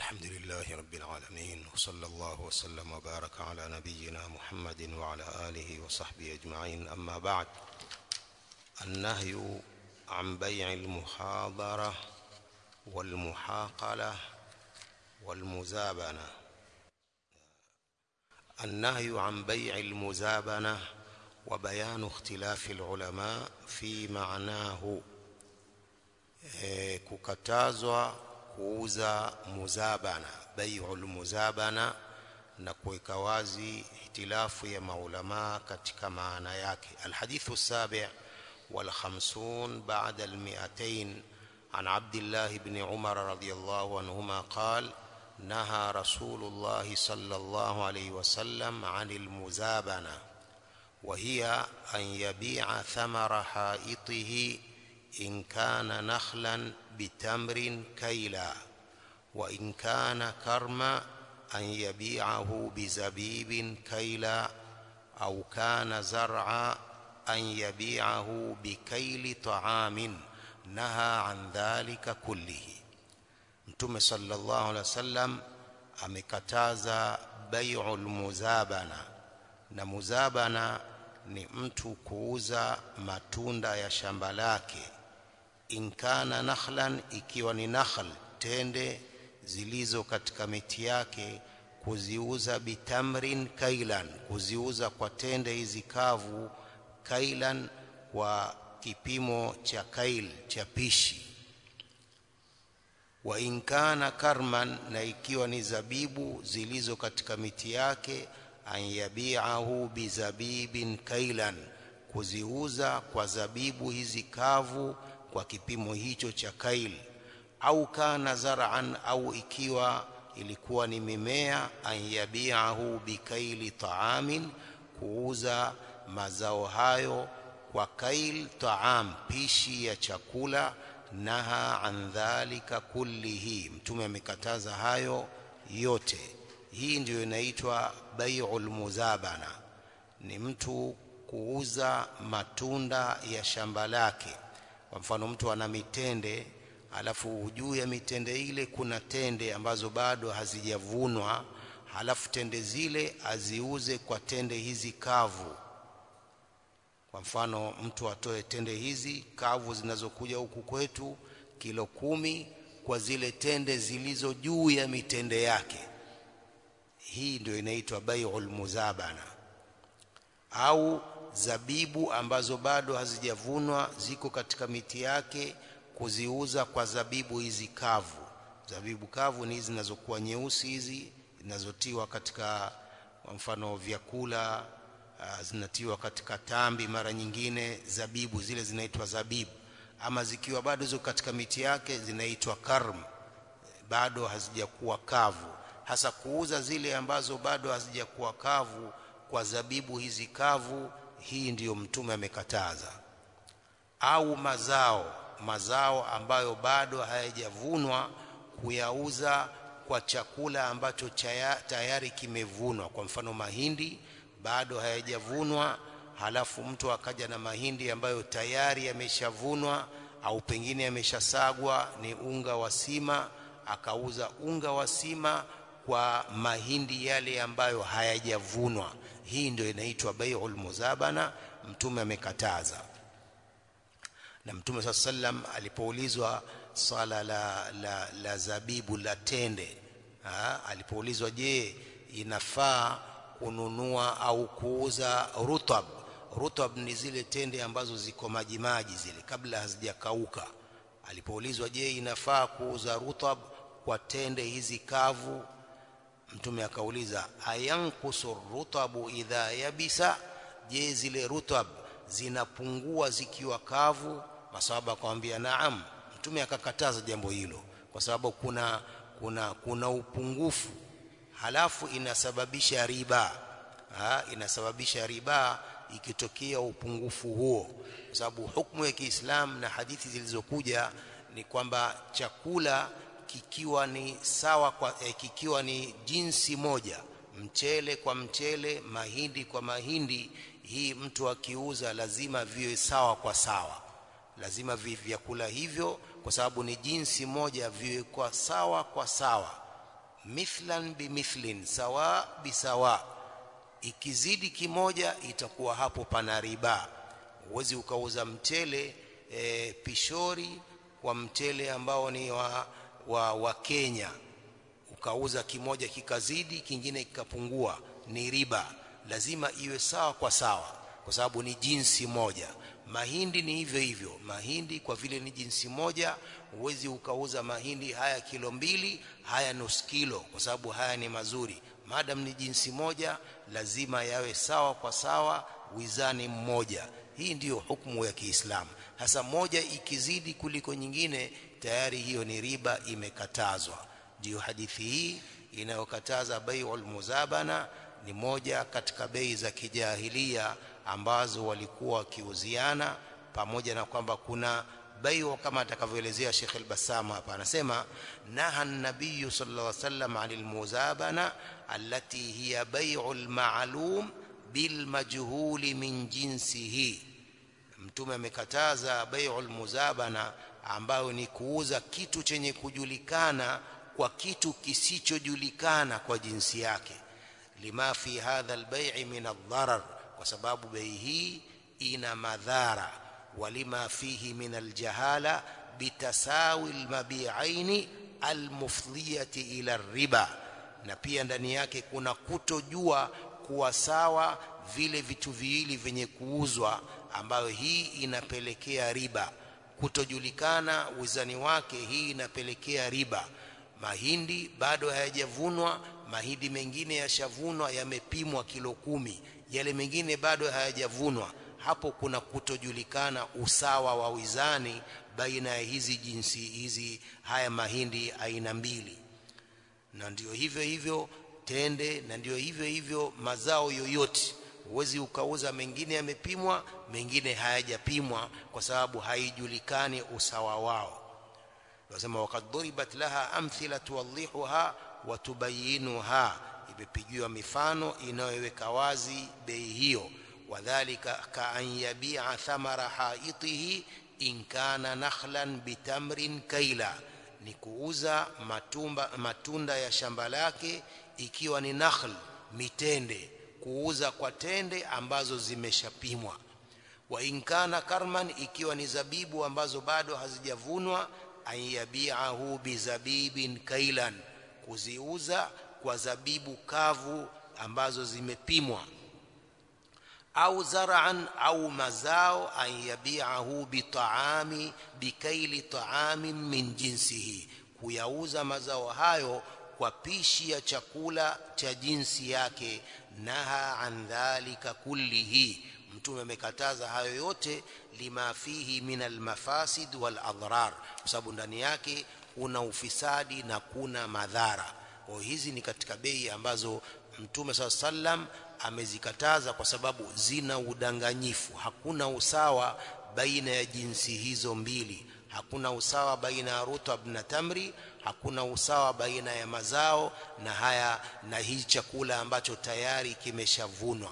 الحمد لله رب العالمين وصلى الله وسلم وبارك على نبينا محمد وعلى آله وصحبه أجمعين أما بعد النهي عن بيع المحاضرة والمحاقلة والمزابنة النهي عن بيع المزابنة وبيان اختلاف العلماء في معناه e, kukatazwa kuuza muzabana bai'ul muzabana na kuweka wazi ihtilafu ya maulama katika maana yake alhadithu sabi' wal khamsun ba'da al mi'atayn عن عبد الله بن عمر رضي الله عنهما قال نهى رسول الله صلى الله عليه وسلم عن المزابنة وهي أن يبيع ثمر حائطه إن كان نخلا بتمر كيلا وإن كان كرما أن يبيعه بزبيب كيلا أو كان زرعا أن يبيعه بكيل طعام نهى عن ذلك كله mtume sallallahu alaihi wasallam amekataza bai'ul muzabana na muzabana ni mtu kuuza matunda ya shamba lake inkana nakhlan ikiwa ni nakhl tende zilizo katika miti yake kuziuza bitamrin kailan kuziuza kwa tende hizi kavu kailan kwa kipimo cha kail cha pishi wa inkana karman na ikiwa ni zabibu zilizo katika miti yake an yabi'ahu bizabibin kailan kuziuza kwa zabibu hizi kavu kwa kipimo hicho cha kail au kana zar'an au ikiwa ilikuwa ni mimea an yabi'ahu bikaili ta'amin kuuza mazao hayo kwa kail ta'am pishi ya chakula naha an dhalika kullihi mtume amekataza hayo yote hii ndiyo inaitwa bai'ul muzabana ni mtu kuuza matunda ya shamba lake kwa mfano mtu ana mitende alafu juu ya mitende ile kuna tende ambazo bado hazijavunwa halafu tende zile aziuze kwa tende hizi kavu kwa mfano mtu atoe tende hizi kavu zinazokuja huku kwetu kilo kumi kwa zile tende zilizo juu ya mitende yake hii ndio inaitwa bai'ul muzabana au zabibu ambazo bado hazijavunwa ziko katika miti yake kuziuza kwa zabibu hizi kavu zabibu kavu ni hizi zinazokuwa nyeusi hizi zinazotiwa katika kwa mfano vyakula uh, zinatiwa katika tambi mara nyingine zabibu zile zinaitwa zabibu ama zikiwa bado ziko katika miti yake zinaitwa karm bado hazijakuwa kavu hasa kuuza zile ambazo bado hazijakuwa kavu kwa zabibu hizi kavu hii ndiyo mtume amekataza au mazao mazao ambayo bado hayajavunwa kuyauza kwa chakula ambacho chaya, tayari kimevunwa kwa mfano mahindi bado hayajavunwa halafu mtu akaja na mahindi ambayo tayari yameshavunwa au pengine yameshasagwa ni unga wa sima akauza unga wa sima kwa mahindi yale ambayo hayajavunwa hii ndio inaitwa bai'ul muzabana mtume amekataza na mtume saa sallam alipoulizwa swala la, la, la zabibu la tende ha? alipoulizwa je inafaa kununua au kuuza rutab rutab ni zile tende ambazo ziko majimaji zile kabla hazijakauka alipoulizwa je inafaa kuuza rutab kwa tende hizi kavu mtume akauliza ayankusu rutabu idha yabisa je zile rutab zinapungua zikiwa kavu masahaba akamwambia naam mtume akakataza jambo hilo kwa sababu kuna kuna kuna upungufu halafu inasababisha riba ha, inasababisha riba ikitokea upungufu huo kwa sababu hukumu ya Kiislamu na hadithi zilizokuja ni kwamba chakula kikiwa ni sawa kwa eh, kikiwa ni jinsi moja mchele kwa mchele mahindi kwa mahindi hii mtu akiuza lazima viwe sawa kwa sawa lazima vyakula hivyo kwa sababu ni jinsi moja viwe kwa sawa kwa sawa mithlan bimithlin sawa bisawa ikizidi kimoja itakuwa hapo pana riba huwezi ukauza mchele e, pishori kwa mchele ambao ni wa, wa, wa Kenya ukauza kimoja kikazidi kingine kikapungua ni riba lazima iwe sawa kwa sawa kwa sababu ni jinsi moja mahindi ni hivyo hivyo mahindi kwa vile ni jinsi moja huwezi ukauza mahindi haya kilo mbili haya nusu kilo kwa sababu haya ni mazuri madam ni jinsi moja lazima yawe sawa kwa sawa wizani mmoja hii ndiyo hukumu ya Kiislamu hasa moja ikizidi kuliko nyingine tayari hiyo ni riba imekatazwa ndiyo hadithi hii inayokataza bai'ul muzabana ni moja katika bei za kijahilia ambazo walikuwa wakiuziana pamoja na kwamba kuna bai'u kama atakavyoelezea Sheikh al-Bassam hapa anasema naha an-nabiy sallallahu alaihi wasallam 'anil muzabana allati hiya bai'ul ma'lum bil majhuli min jinsihi mtume amekataza bai'ul muzabana ambayo ni kuuza kitu chenye kujulikana kwa kitu kisichojulikana kwa jinsi yake lima fi hadha albai' min ad-darar kwa sababu bei hii ina madhara walima fihi min aljahala bitasawi almabi'aini almufdhiyati ila riba na pia ndani yake kuna kutojua kuwa sawa vile vitu viwili vyenye kuuzwa ambayo hii inapelekea riba kutojulikana wizani wake hii inapelekea riba mahindi bado hayajavunwa mahindi mengine yashavunwa yamepimwa kilo kumi yale mengine bado hayajavunwa hapo kuna kutojulikana usawa wa wizani baina ya hizi jinsi hizi haya mahindi aina mbili na ndio hivyo hivyo tende na ndio hivyo hivyo mazao yoyote huwezi ukauza mengine yamepimwa mengine hayajapimwa kwa sababu haijulikani usawa wao wasema waqad duribat laha amthila tuwadhihuha wa tubayinuha imepigiwa mifano inayoweka wazi bei hiyo wadhālika ka an yabi'a thamara haitihi in kana nakhlan bitamrin kaila ni kuuza matumba, matunda ya shamba lake ikiwa ni nakhl mitende kuuza kwa tende ambazo zimeshapimwa wa in kana karman ikiwa ni zabibu ambazo bado hazijavunwa an yabi'ahu bizabibin kailan kuziuza kwa zabibu kavu ambazo zimepimwa au zar'an au mazao an yabi'ahu bitaami bikaili taamin min jinsihi kuyauza mazao hayo kwa pishi ya chakula cha jinsi yake naha an dhalika kullihi mtume amekataza hayo yote lima fihi min almafasid wal adrar kwa sababu ndani yake kuna ufisadi na kuna madhara kwa hizi ni katika bei ambazo mtume saa sallam amezikataza kwa sababu zina udanganyifu hakuna usawa baina ya jinsi hizo mbili hakuna usawa baina ya rutab na tamri hakuna usawa baina ya mazao na haya na hii chakula ambacho tayari kimeshavunwa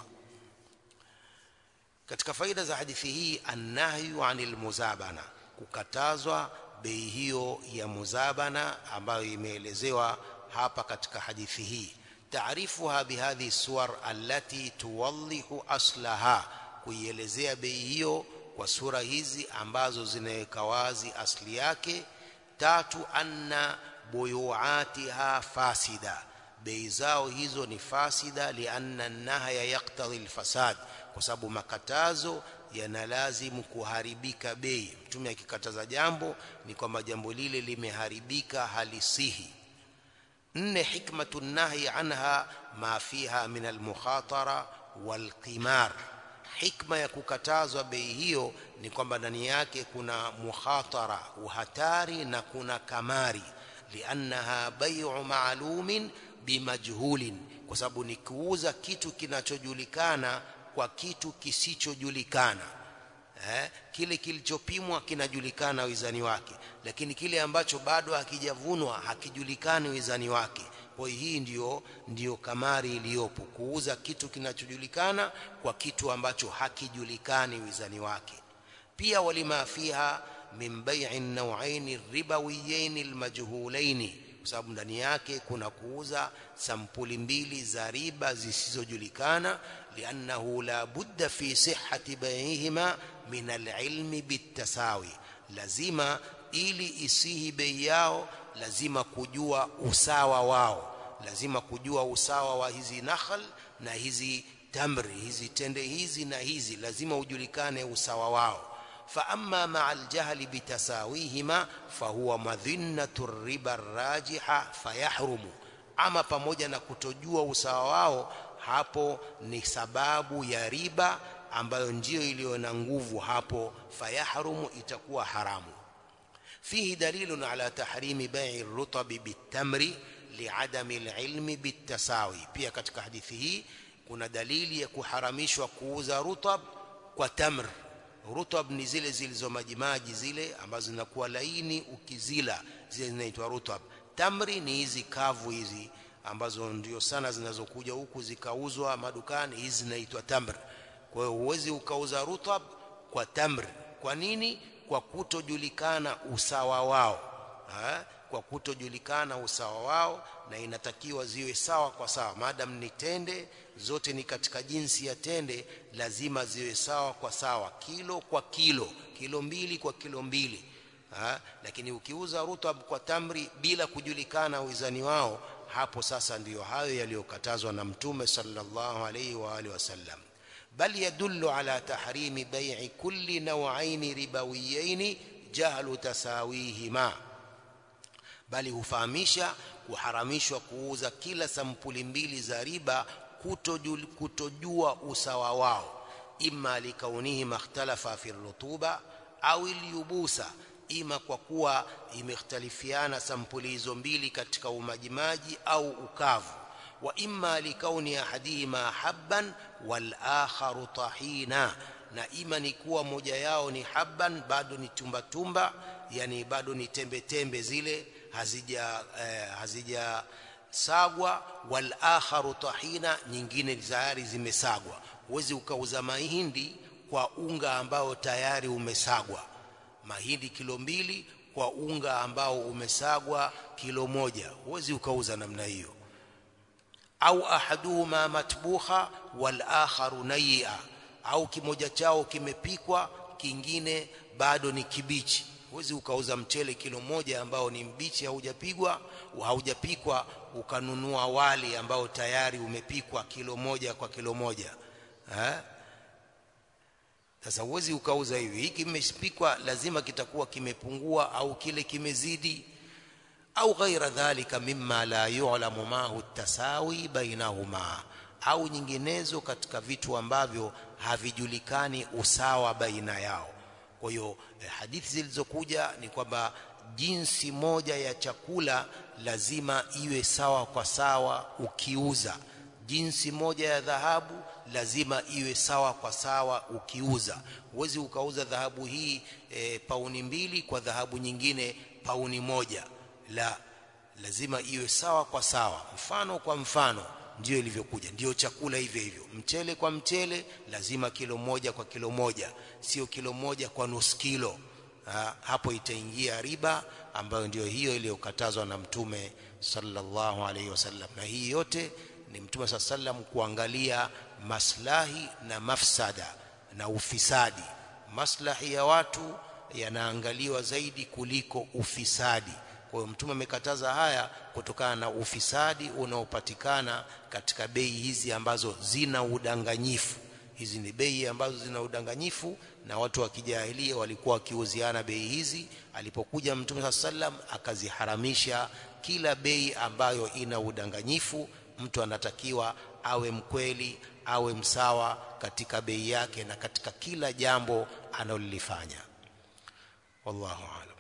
katika faida za hadithi hii annahyu anil muzabana kukatazwa bei hiyo ya muzabana ambayo imeelezewa hapa katika hadithi hii taarifuha bihadhi suwar allati tuwadhihu aslaha kuielezea bei hiyo kwa sura hizi ambazo zinaweka wazi asli yake tatu anna buyuatiha fasida bei zao hizo ni fasida lianna nahya yaktadhi alfasad kwa sababu makatazo yanalazimu kuharibika bei mtume akikataza jambo ni kwamba jambo lile limeharibika halisihi nne hikmatu nahi anha ma fiha min almukhatara walqimar hikma ya kukatazwa bei hiyo ni kwamba ndani yake kuna mukhatara uhatari na kuna kamari liannaha bai'u ma'lumin bimajhulin kwa sababu ni kuuza kitu kinachojulikana kwa kitu kisichojulikana eh, kile kilichopimwa kinajulikana wizani wake lakini kile ambacho bado hakijavunwa hakijulikani wizani wake kwa hii ndiyo ndiyo kamari iliyopo kuuza kitu kinachojulikana kwa kitu ambacho hakijulikani wizani wake pia walima fiha min bai'i an-naw'ain ribawiyain al-majhulain kwa sababu ndani yake kuna kuuza sampuli mbili za riba zisizojulikana liannahu la budda fi sihhati bay'ihima min alilmi bitasawi lazima ili isihi bei yao lazima kujua usawa wao lazima kujua usawa wa hizi nakhl na hizi tamri hizi tende hizi na hizi lazima ujulikane usawa wao فأما مع الجهل بتساويهما فهو مذنة الربا الراجحة فيحرم ama pamoja na kutojua usawa wao hapo ni sababu ya riba ambayo ndiyo iliyo na nguvu hapo fayahrumu itakuwa haramu fihi dalilun ala tahrimi bai'i ar-rutab bit-tamri li'adami al-ilmi bit-tasawi pia katika hadithi hii kuna dalili ya kuharamishwa kuuza rutab kwa tamr rutab ni zile zilizo majimaji zile ambazo zinakuwa laini ukizila zile zinaitwa rutab tamri ni hizi kavu hizi ambazo ndio sana zinazokuja huku zikauzwa madukani hizi zinaitwa tamr kwa hiyo huwezi ukauza rutab kwa tamr kwa nini kwa kutojulikana usawa wao ha? kwa kutojulikana usawa wao na inatakiwa ziwe sawa kwa sawa maadam ni tende zote ni katika jinsi ya tende lazima ziwe sawa kwa sawa kilo kwa kilo kilo mbili kwa kilo mbili ha? lakini ukiuza rutab kwa tamri bila kujulikana wizani wao hapo sasa ndiyo hayo yaliyokatazwa na mtume sallallahu alaihi wa alihi wasallam bal yadullu ala tahrimi bai'i kulli naw'ain ribawiyain jahlu tasawihima bali hufahamisha kuharamishwa kuuza kila sampuli mbili za riba kutojul, kutojua usawa wao imma likaunihi makhtalafa fi rutuba au ilyubusa ima kwa kuwa imekhtalifiana sampuli hizo mbili katika umajimaji au ukavu wa imma likauni ahadihima habban wal akharu tahina na ima ni kuwa moja yao ni habban bado ni tumba tumba yani bado ni tembe tembe zile hazija eh, hazija sagwa wal akharu tahina nyingine tayari zimesagwa huwezi ukauza mahindi kwa unga ambao tayari umesagwa mahindi kilo mbili kwa unga ambao umesagwa kilo moja huwezi ukauza namna hiyo au ahaduhuma matbukha wal akharu nayya au kimoja chao kimepikwa kingine bado ni kibichi huwezi ukauza mchele kilo moja ambao ni mbichi haujapigwa haujapikwa ukanunua wali ambao tayari umepikwa kilo moja kwa kilo moja ha? sasa huwezi ukauza hivi hiki kimepikwa lazima kitakuwa kimepungua au kile kimezidi au ghaira dhalika mimma la yu'lamu ma hu tasawi bainahuma au nyinginezo katika vitu ambavyo havijulikani usawa baina yao kwa hiyo eh, hadithi zilizokuja ni kwamba jinsi moja ya chakula lazima iwe sawa kwa sawa ukiuza jinsi moja ya dhahabu lazima iwe sawa kwa sawa ukiuza huwezi ukauza dhahabu hii e, pauni mbili kwa dhahabu nyingine pauni moja la lazima iwe sawa kwa sawa mfano kwa mfano ndio ilivyokuja ndio chakula hivyo hivyo mchele kwa mchele lazima kilo moja kwa kilo moja sio kilo moja kwa nusu kilo ha, hapo itaingia riba ambayo ndio hiyo iliyokatazwa na mtume sallallahu alaihi wasallam na hii yote ni mtume saa sallam kuangalia maslahi na mafsada na ufisadi maslahi ya watu yanaangaliwa zaidi kuliko ufisadi kwa hiyo mtume amekataza haya kutokana na ufisadi unaopatikana katika bei hizi ambazo zina udanganyifu hizi ni bei ambazo zina udanganyifu na watu wa kijahilia walikuwa wakiuziana bei hizi alipokuja mtume saa sallam akaziharamisha kila bei ambayo ina udanganyifu mtu anatakiwa awe mkweli awe msawa katika bei yake na katika kila jambo analolifanya wallahu a'lam